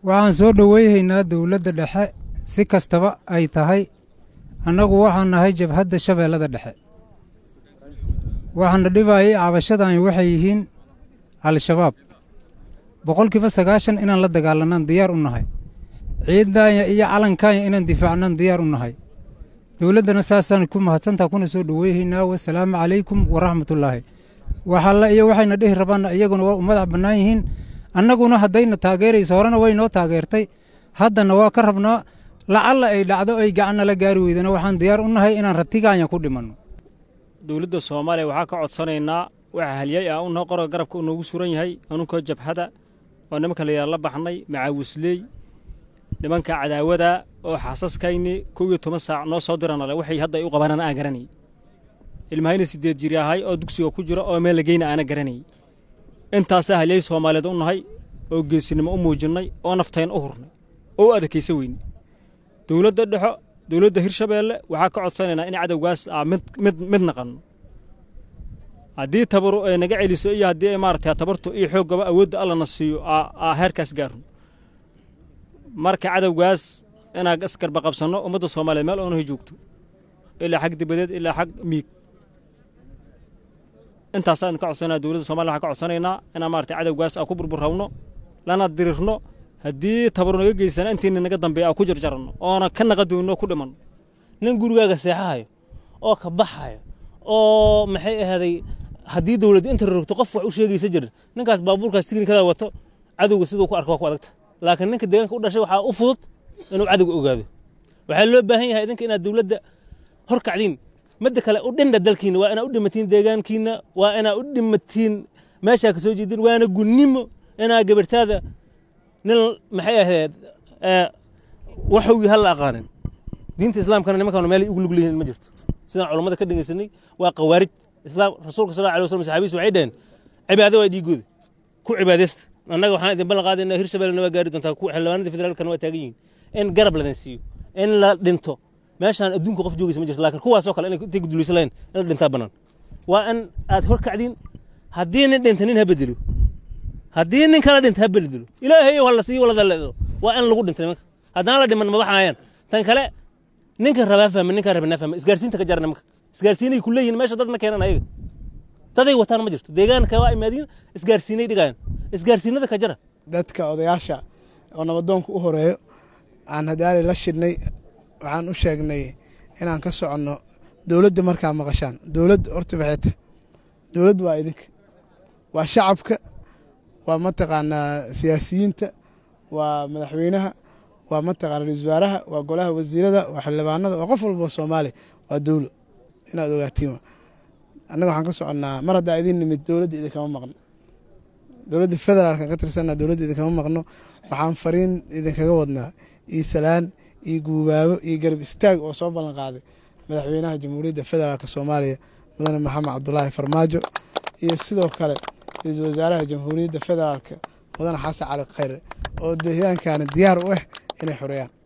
waxaan soo dhoweyhaynaa dowladda dhexe si kastaba ay tahay annagu waxaan nahay jabhadda shabeellada dhexe waxaana dhibaayay cabashadani waxay yihiin al-shabaab boqolkiiba sagaashan inaan la dagaalanaan diyaar u nahay ciiddaanya iyo calankaanya inaan difaacnaan diyaar u nahay dowladdana saasaan ku mahadsantaa kuna soo dhoweyhaynaa wasalaamu calaykum waraxmatullaahi waxalla iyo waxayna dhihi rabaanna iyaguna waa u madax bannaan yihiin annaguna haddayna taageerayso horena way noo taageertay haddana waa ka rabnaa lacalla ay dhacdo ay gacanna la gaari weydana waxaan diyaar u nahay inaan ratigaanya ku dhimanno dowladda soomaaliya waxaa ka codsanaynaa waxa halyay ah unoo qoroga garabka uu noogu suran yahay anunkoo jabhada oo nimanka layidhaha la baxnay macaawisley nimanka cadaawada oo xaasaskayni kow iyo toban saac noo soo diranale waxay hadda ay u qabanaan aan garanay ilmahayna siddeed jiri ahay oo dugsiga ku jiro oo meel lageyna aana garanay intaasaa halyay soomaaliyeed u nahay oo geesinimo u muujinnay oo naftayn u hurnay oo u adakaysa weyne dowladda dhexo dowladda hirshabeelle waxaa ka codsanaynaa in cadowgaas aa mid mid mid naqanno haddii tabaru ay naga celiso iyo haddii ay maaragtay tabartu iyo xooggaba awoodda allana siiyo aa heerkaas gaarno marka cadowgaas inaan isgarba qabsanno ummadda soomaaliyeed meel oonahay joogto ilaa xag dibadeed ilaa xag miig intaasaan ka codsanaa dowladda somaliya waxaan ka codsanaynaa inaan maaragtay cadowgaas aa ku burburrawno lana dirirno haddii tabaru naga geysana intiina naga dambeeya aa ku jarjaranno oona ka naqa doonno ku dhimanno nin gurigaaga seexahayo oo ka baxayo oo maxay ahaaday haddii dowladda inta rorogto qof wax u sheegaysa jirin ninkaas baabuurkaas tiknikada wato cadowga siduu ku arko waa ku adagta laakiin ninka deegaanka u dhashay waxaa u fudud inuu cadowga ogaado waxaa loo baahan yahay idinka inaad dowladda hor kacdiin midda kale u dhindha dalkiina waa inaad u dhimatiin deegaankiina waa inaad u dhimatiin meeshaa ka soo jeedin waana gunnimo inaa gabartaada nin maxay ahayd waxowgii hal la aqaanin diinta islaamkana nimankan meel ugu lug leeyihiin ma jirto sidaan culammada ka dhegeysanay waa qawaarij islaam rasuulka sal alay wasallam saxaabiyiis waxay dhaheen cibaado waa dhiigooda ku cibaadaysta annaga waxaan idin ballan qaadaynaa hirshabelle waa gaari doontaa xildhibaanada federaalkana waa taagan yihiin in garab ladan siiyo in la dhinto meeshaan adduunka qof joogaysa ma jirto laakiin kuwaasoo kale intay gudulaysan lahayn in la dhintaa bannaan waa in aad hor kacdiin haddii nin dhinta nin ha bedelo haddii nin kala dhinta ha bedelo ilaahay ha la siiyo walada leedo waa in lagu dhinta nimanka haddaan la dhiman ma baxayaan tan kale ninkan rabaa fahma ninkan rabaa fahma isgaarsiinta ka jara nimanka isgaarsiinay ku leeyihin meesha dad ma keenan ayaga daday wataan ma jirto deegaanka waa imaadiin isgaarsiinay dhigayaan isgaarsiinada ka jara dadka odayaasha oo nabadoonka u horeeyo aan hadaali la shidhnay waxaan u sheegnay inaan ka soconno dowladda markaa maqashaan dowladda horta baxeeta dowladda waa idinka waa shacabka waa mataqaanaa siyaasiyiinta waa madaxweynaha waa mataqaana ra-isul wasaaraha waa golaha wasiirada waa xildhibaanada waa qof walba soomaaliya waa dowlo inaad ogaatiin annaga waxaan ka soconnaa mar haddaa idin nimid dowladda idinkama maqno dowladda federaalkan ka tirsanaa dowladda idinkama maqno waxaan fariin idinkaga wadnaa iyo salaan iyo guubaabo iyo garab istaag oo soo ballan qaaday madaxweynaha jamhuuriyadda federaalk soomaaliya mudane maxamed cabdulaahi farmaajo iyo sidoo kale ra-iisul wasaaraha jamhuuriyadda federaalk mudane xasan cali khayre oo deegaankana diyaar u ah inay xoreeyaan